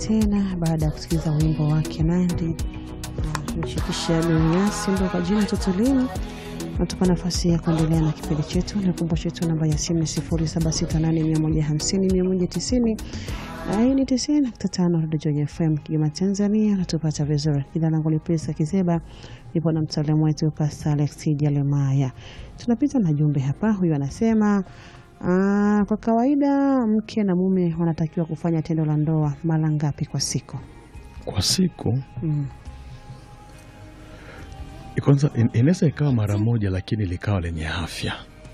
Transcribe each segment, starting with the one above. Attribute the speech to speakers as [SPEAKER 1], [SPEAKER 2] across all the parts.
[SPEAKER 1] tena baada ya kusikiliza wimbo wake Nandi mshikisha Duniasi ndo kwa jina Tutulini. Natupa nafasi ya kuendelea na kipindi chetu. Nikumbushe tu namba ya simu ni 0768150190 na hii ni 90.5 Radio Joy FM Kigoma, Tanzania. Natupata vizuri. Jina langu ni Pesa Kizeba, nipo na mtaalamu wetu Pastor Alex Jalemaya. Tunapita na jumbe hapa. Huyu anasema Aa, kwa kawaida mke na mume wanatakiwa kufanya tendo la ndoa mara ngapi kwa siku?
[SPEAKER 2] Kwa siku
[SPEAKER 1] Mm.
[SPEAKER 2] kwanza, in- inaweza ikawa mara moja, lakini likawa lenye afya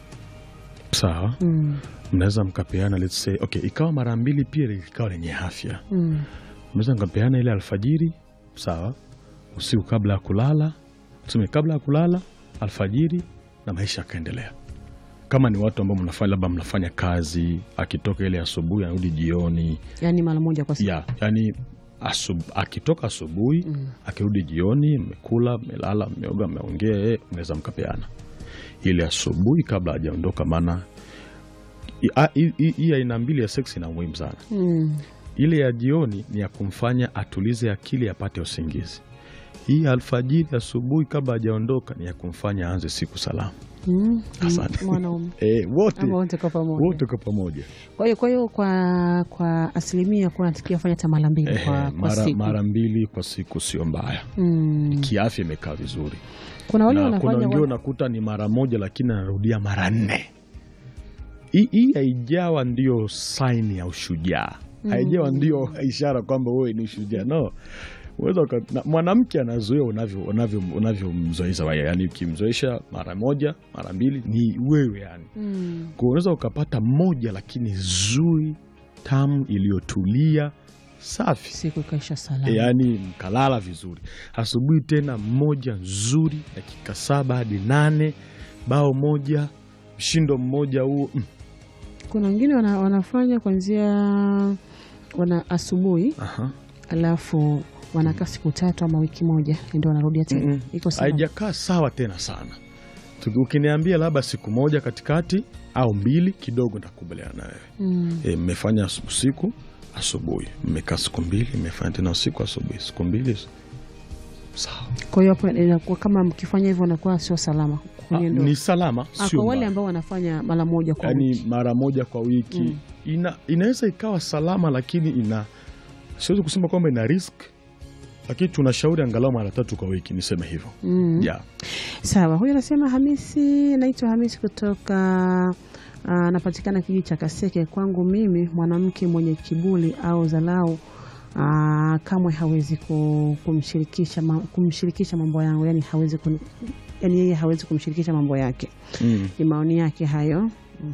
[SPEAKER 2] sawa.
[SPEAKER 1] Mm.
[SPEAKER 2] Mnaweza mkapeana let's say, okay, ikawa mara mbili pia likawa lenye afya.
[SPEAKER 1] Mm.
[SPEAKER 2] Mnaweza mkapeana ile alfajiri sawa, usiku kabla ya kulala, tuseme kabla ya kulala, alfajiri, na maisha yakaendelea. Kama ni watu ambao mnafanya labda mnafanya kazi, akitoka ile asubuhi anarudi jioni,
[SPEAKER 1] Yaani mara moja kwa siku.
[SPEAKER 2] ya yani asub, akitoka asubuhi
[SPEAKER 1] Mm.
[SPEAKER 2] akirudi jioni, mmekula, mmelala, mmeoga, mmeongea, eh, mnaweza mkapeana ile asubuhi kabla hajaondoka. Maana i- a- hii hii- hii aina mbili ya seksi ina umuhimu sana.
[SPEAKER 1] Mm.
[SPEAKER 2] Ile ya jioni ni ya kumfanya atulize akili, apate usingizi. Hii ya alfajiri, asubuhi kabla hajaondoka ni ya kumfanya aanze siku salama.
[SPEAKER 1] Mm.
[SPEAKER 2] Asante.
[SPEAKER 1] Mwanaume
[SPEAKER 2] Eh, wote
[SPEAKER 1] ama wote kwa pamoja.
[SPEAKER 2] wote kwa pamoja
[SPEAKER 1] Kwa hiyo kwa hiyo kwa kwa asilimia kuna natakiwa fanya hata mara mbili
[SPEAKER 2] eh,
[SPEAKER 1] kwa, kwa
[SPEAKER 2] mara,
[SPEAKER 1] siku.
[SPEAKER 2] mara mbili kwa siku sio mbaya,
[SPEAKER 1] Mm.
[SPEAKER 2] kiafya imekaa vizuri.
[SPEAKER 1] Kuna wale
[SPEAKER 2] na kuna
[SPEAKER 1] wanafanya
[SPEAKER 2] wengine
[SPEAKER 1] wa-
[SPEAKER 2] unakuta ni mara moja lakini anarudia mara nne. Hii- Hii haijawa ndio saini ya ushujaa, haijawa ndio ishara kwamba wewe ni shujaa. No, Unaweza uka- na- mwanamke anazoea unavyo unavyo unavyomzoesha wewe, yani ukimzoesha mara moja mara mbili ni wewe yani.
[SPEAKER 1] Mm.
[SPEAKER 2] Kwa unaweza ukapata moja lakini zuri tamu iliyotulia safi
[SPEAKER 1] siku ikaisha salama.
[SPEAKER 2] E, yaani mkalala vizuri. Asubuhi tena mmoja nzuri, dakika saba hadi nane, bao moja, mshindo mmoja huo. Mm.
[SPEAKER 1] Kuna wengine wana, wanafanya kuanzia wana asubuhi
[SPEAKER 2] Aha.
[SPEAKER 1] alafu wanakaa siku tatu ama wiki moja ndio wanarudia tena.
[SPEAKER 2] Mm-mm.
[SPEAKER 1] Iko sawa.
[SPEAKER 2] Haijakaa sawa tena sana. Tuki- Ukiniambia labda siku moja katikati au mbili, kidogo nitakubaliana na wewe.
[SPEAKER 1] Mm.
[SPEAKER 2] E, mmefanya asu- usiku asubuhi, mmekaa siku mbili, mmefanya tena usiku asubuhi, siku mbili, sawa.
[SPEAKER 1] Kwa hiyo hapo inakuwa kama mkifanya hivyo inakuwa sio salama
[SPEAKER 2] Ah,
[SPEAKER 1] kwenye ndoa.
[SPEAKER 2] ni salama,
[SPEAKER 1] Ah,
[SPEAKER 2] sio
[SPEAKER 1] kwa wale
[SPEAKER 2] mbaya.
[SPEAKER 1] ambao wanafanya mara moja kwa
[SPEAKER 2] yani
[SPEAKER 1] wiki.
[SPEAKER 2] mara moja kwa wiki
[SPEAKER 1] Mm.
[SPEAKER 2] ina, inaweza ikawa salama, lakini ina siwezi kusema kwamba ina risk, lakini tunashauri angalau mara tatu kwa wiki, niseme hivyo
[SPEAKER 1] Mm.
[SPEAKER 2] yeah.
[SPEAKER 1] Sawa, huyu anasema Hamisi, naitwa Hamisi kutoka ah, anapatikana kijiji cha Kaseke. Kwangu mimi mwanamke mwenye kiburi au dharau ah, kamwe hawezi ku- kumshirikisha ma- kumshirikisha mambo yangu, yani hawezi kun, yani yeye hawezi kumshirikisha mambo yake.
[SPEAKER 2] mm.
[SPEAKER 1] Ni maoni yake hayo.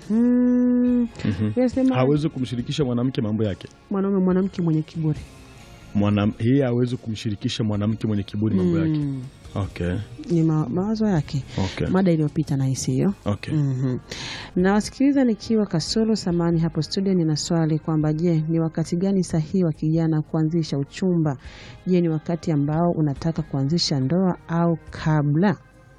[SPEAKER 1] Mhm.
[SPEAKER 2] Mhm.
[SPEAKER 1] Huyu anasema
[SPEAKER 2] hawezi kumshirikisha mwanamke mambo yake
[SPEAKER 1] mwanaume mwanamke mwenye kiburi
[SPEAKER 2] Mwana, yeye hawezi kumshirikisha mwanamke mwenye kiburi mambo yake
[SPEAKER 1] Mm,
[SPEAKER 2] okay.
[SPEAKER 1] ni ma, mawazo yake.
[SPEAKER 2] Okay.
[SPEAKER 1] Mada iliyopita nahisi hiyo.
[SPEAKER 2] Okay.
[SPEAKER 1] Mhm. Nawasikiliza nikiwa Kasulu samani hapo studio. Nina swali kwamba je, ni wakati gani sahihi wa kijana kuanzisha uchumba? Je, ni wakati ambao unataka kuanzisha ndoa au kabla?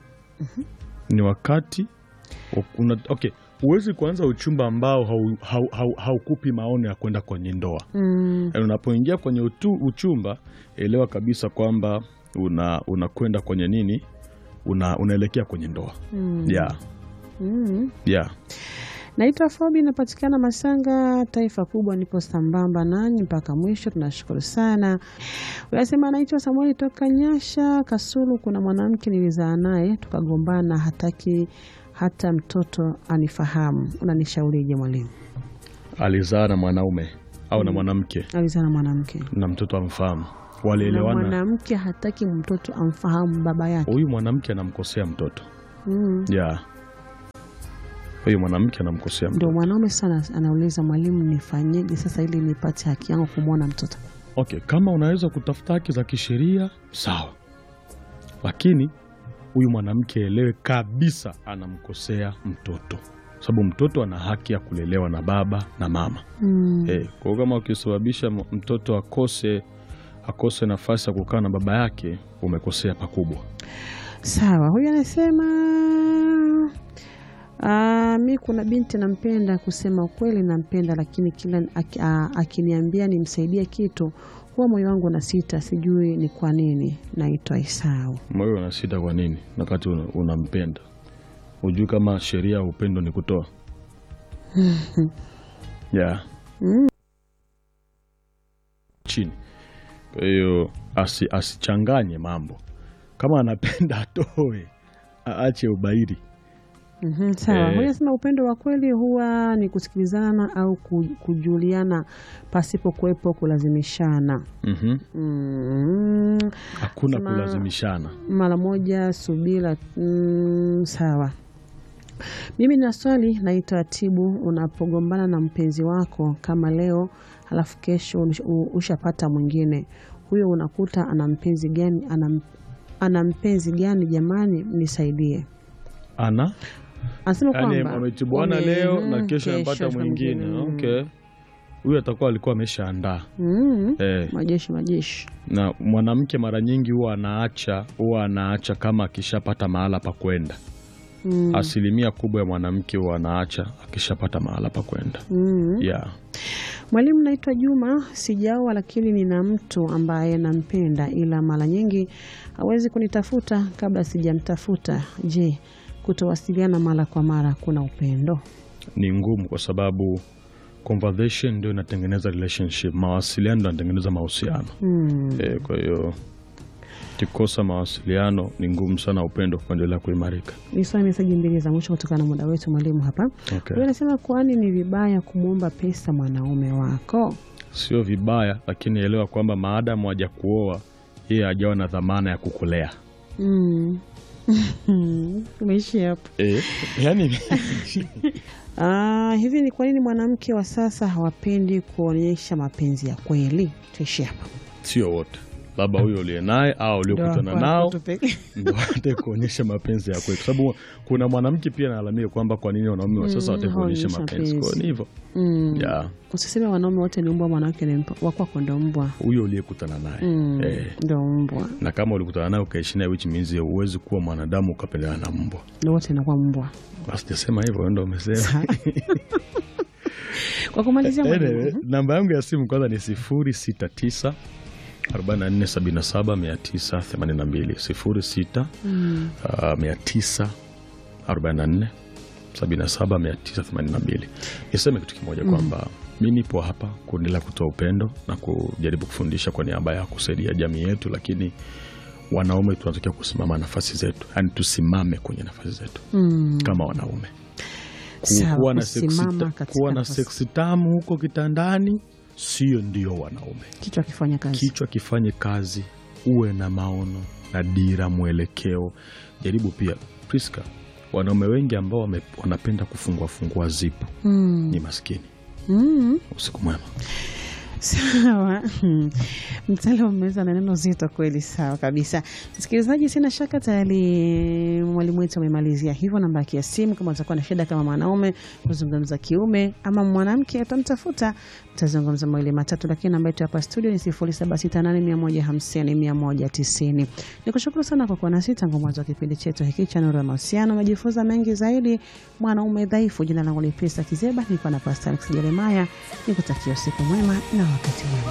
[SPEAKER 2] ni wakati wa- una, okay huwezi kuanza uchumba ambao haukupi hau, hau, haukupi maono ya kwenda kwenye ndoa
[SPEAKER 1] Mm,
[SPEAKER 2] Yaani unapoingia kwenye utu, uchumba elewa kabisa kwamba una unakwenda kwenye nini una, unaelekea kwenye ndoa
[SPEAKER 1] mm,
[SPEAKER 2] yeah,
[SPEAKER 1] mm.
[SPEAKER 2] yeah.
[SPEAKER 1] Naitwa Fobi, napatikana Masanga, taifa kubwa. Nipo sambamba nanyi mpaka mwisho, tunashukuru sana. Unasema naitwa Samueli toka Nyasha Kasulu. Kuna mwanamke nilizaa naye tukagombana, hataki hata mtoto anifahamu. Unanishaurije mwalimu?
[SPEAKER 2] alizaa na mwanaume au na mwanamke
[SPEAKER 1] Alizaa na mwanamke
[SPEAKER 2] na mtoto amfahamu
[SPEAKER 1] na
[SPEAKER 2] walielewana
[SPEAKER 1] mwanamke hataki mtoto amfahamu baba yake.
[SPEAKER 2] huyu mwanamke anamkosea mtoto
[SPEAKER 1] Mm.
[SPEAKER 2] yeah. huyu mwanamke anamkosea
[SPEAKER 1] Ndio
[SPEAKER 2] mtoto
[SPEAKER 1] mwanaume sana anauliza, mwalimu, nifanyeje sasa ili nipate haki yangu kumwona mtoto?
[SPEAKER 2] okay kama unaweza kutafuta haki za kisheria sawa lakini huyu mwanamke elewe kabisa anamkosea mtoto sababu mtoto ana haki ya kulelewa na baba na mama
[SPEAKER 1] Mm.
[SPEAKER 2] Eh, kwa hiyo kama ukisababisha m- mtoto akose akose nafasi ya kukaa na baba yake umekosea pakubwa.
[SPEAKER 1] Sawa, huyu anasema ah, mi kuna binti nampenda, kusema ukweli nampenda, lakini kila aki- ah, akiniambia nimsaidie kitu huwa moyo wangu na sita, sijui ni kwa nini. Naitwa Isau.
[SPEAKER 2] Moyo una sita kwa nini wakati una- unampenda? Hujui kama sheria ya upendo ni kutoa? yeah.
[SPEAKER 1] Mm.
[SPEAKER 2] chini. Kwa hiyo asi, asichanganye mambo. Kama anapenda atoe, aache ubairi.
[SPEAKER 1] Mhm, sawa.
[SPEAKER 2] Eh.
[SPEAKER 1] Huyu anasema upendo wa kweli huwa ni kusikilizana au ku- kujuliana pasipo kuwepo kulazimishana.
[SPEAKER 2] Mhm.
[SPEAKER 1] Mm,
[SPEAKER 2] Hakuna
[SPEAKER 1] Sema-
[SPEAKER 2] kulazimishana.
[SPEAKER 1] mara moja subira. Mm, sawa. Mimi na swali naitwa Tibu. Unapogombana na mpenzi wako kama leo, halafu kesho ush- u- ushapata mwingine, huyo unakuta ana mpenzi gani? Ana, ana mpenzi gani? Jamani, nisaidie.
[SPEAKER 2] Ana
[SPEAKER 1] Anasema
[SPEAKER 2] yani
[SPEAKER 1] kwamba
[SPEAKER 2] wametibuana
[SPEAKER 1] wame-
[SPEAKER 2] leo
[SPEAKER 1] mm,
[SPEAKER 2] na kesho amepata mwingine.
[SPEAKER 1] mm.
[SPEAKER 2] Okay, huyu atakuwa alikuwa ameshaandaa
[SPEAKER 1] Mm,
[SPEAKER 2] eh.
[SPEAKER 1] majeshi majeshi.
[SPEAKER 2] na mwanamke mara nyingi huwa anaacha huwa anaacha kama akishapata mahala pa kwenda.
[SPEAKER 1] Mm,
[SPEAKER 2] Asilimia kubwa ya mwanamke huwa anaacha akishapata mahala pa kwenda.
[SPEAKER 1] mm.
[SPEAKER 2] Yeah.
[SPEAKER 1] Mwalimu, naitwa Juma, sijaoa lakini nina mtu ambaye nampenda, ila mara nyingi hawezi kunitafuta kabla sijamtafuta. Je, kutowasiliana mara kwa mara kuna upendo?
[SPEAKER 2] Ni ngumu kwa sababu conversation ndio inatengeneza relationship, mawasiliano ndio yanatengeneza mahusiano.
[SPEAKER 1] Mm.
[SPEAKER 2] E, kwa hiyo kikosa mawasiliano ni ngumu sana upendo kuendelea kuimarika.
[SPEAKER 1] Nisome meseji mbili za mwisho kutokana na muda wetu, mwalimu. Hapa
[SPEAKER 2] Okay.
[SPEAKER 1] huyu anasema, kwani ni vibaya kumwomba pesa mwanaume wako?
[SPEAKER 2] Sio vibaya, lakini elewa kwamba maadamu haja kuoa yeye hajawa na dhamana ya kukulea.
[SPEAKER 1] Mm. Umeishia hapo.
[SPEAKER 2] E, yani
[SPEAKER 1] Ah, hivi ni kwa nini mwanamke wa sasa hawapendi kuonyesha mapenzi ya kweli? Tuishie hapa.
[SPEAKER 2] sio wote, labda huyo uliye naye au uliokutana
[SPEAKER 1] Ndio,
[SPEAKER 2] nao
[SPEAKER 1] tu peke-
[SPEAKER 2] ndo watake kuonyesha mapenzi ya kweli, kwa sababu kuna mwanamke pia analalamika kwamba kwa nini wanaume wa sasa
[SPEAKER 1] Mm,
[SPEAKER 2] watake kuonyesha
[SPEAKER 1] hawaonyeshi
[SPEAKER 2] mapenzi. Kwa hiyo ni hivyo
[SPEAKER 1] Mm.
[SPEAKER 2] ya
[SPEAKER 1] Usiseme wanaume wote ni mbwa, mwanamke ni mbwa. Wakwako ndo mbwa.
[SPEAKER 2] huyo uliyekutana naye
[SPEAKER 1] Mm,
[SPEAKER 2] eh.
[SPEAKER 1] ndo mbwa,
[SPEAKER 2] na kama ulikutana naye ukaishi naye, which means huwezi kuwa mwanadamu ukapendana na mbwa.
[SPEAKER 1] ndo wote inakuwa mbwa.
[SPEAKER 2] Basi sijasema hivyo, wewe ndo umesema.
[SPEAKER 1] Kwa kumalizia mwalimu,
[SPEAKER 2] Anyway, namba yangu ya simu kwanza ni 069 4477 982 06
[SPEAKER 1] mm,
[SPEAKER 2] uh, 944 77 982. Niseme kitu kimoja kwamba mi nipo hapa kuendelea kutoa upendo na kujaribu kufundisha kwa niaba ya kusaidia jamii yetu, lakini wanaume tunatakiwa kusimama nafasi zetu, yaani tusimame kwenye nafasi zetu
[SPEAKER 1] mm.
[SPEAKER 2] kama wanaume.
[SPEAKER 1] Sawa,
[SPEAKER 2] Kuwa na
[SPEAKER 1] kusimama
[SPEAKER 2] seksi ta-
[SPEAKER 1] katika
[SPEAKER 2] kuwa na
[SPEAKER 1] nafasi.
[SPEAKER 2] seksi tamu huko kitandani sio ndio wanaume.
[SPEAKER 1] Kichwa akifanya kazi
[SPEAKER 2] Kichwa kifanye kazi, uwe na maono na dira, mwelekeo. Jaribu pia Priska, wanaume wengi ambao wame, wanapenda kufungua fungua zipu
[SPEAKER 1] mm.
[SPEAKER 2] ni maskini.
[SPEAKER 1] Mm.
[SPEAKER 2] Usiku mwema.
[SPEAKER 1] Sawa, mtaala umeweza na neno zito kweli. Sawa kabisa, msikilizaji, sina shaka tayari mwalimu wetu amemalizia hivyo. Namba yake ya simu, kama utakuwa na shida kama mwanaume kuzungumza kiume ama mwanamke atamtafuta, mtazungumza mawili matatu, lakini namba yetu hapa studio ni 0768150190. Nikushukuru sana kwa kuwa nasi tangu mwanzo wa kipindi chetu hiki cha Nuru ya Mahusiano. Umejifunza mengi zaidi, mwanaume dhaifu. Jina langu ni Pesa Kizeba, nilikuwa na Pastor Alex Jeremaya, nikutakia usiku mwema na wakati mwema.